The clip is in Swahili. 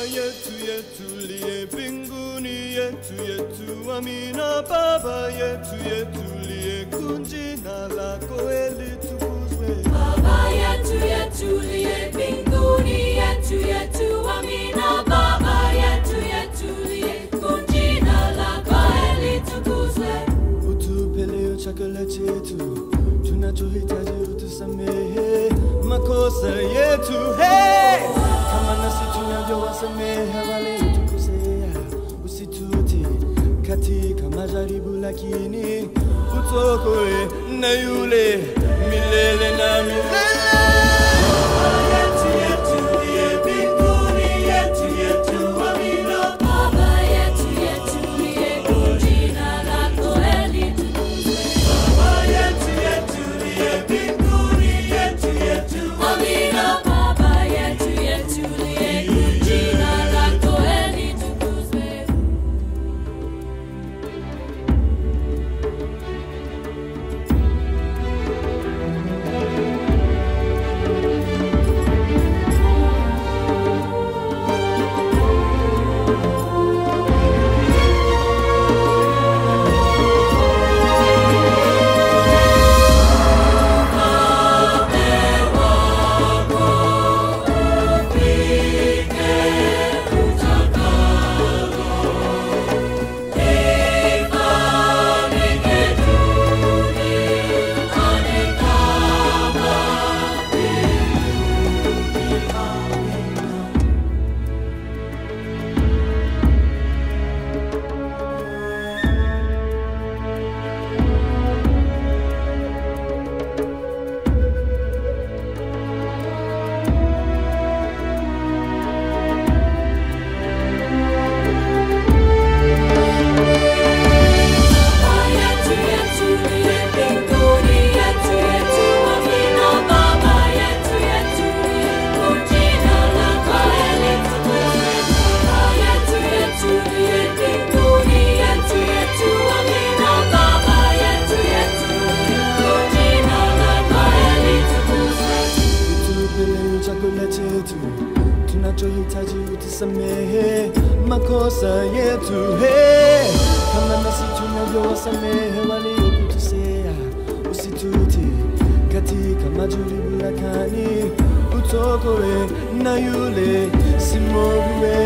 yetu yetu liye mbinguni yetu yetu amina baba yetu yetu liye kunjina lako elitukuzwe Baba yetu yetu liye mbinguni yetu yetu amina Baba yetu yetu liye jina lako litukuzwe utupe leo chakula chetu tunachohitaji utusamehe makosa yetu hey! kama nasi tunavyowasamehe waliotukosea usituti katika majaribu lakini utokoe na yule milele na milele Baba yetu yetu liye jina lako litukuzwe Amina Baba yetu yetu liye jina lako litukuzwe utupe leo chakula chetu tunachohitaji utusamehe makosa yetu hey! kama nasi tunavyowasamehe waliokutusea usituti katika majaribu lakini utokoe na yule simoviwe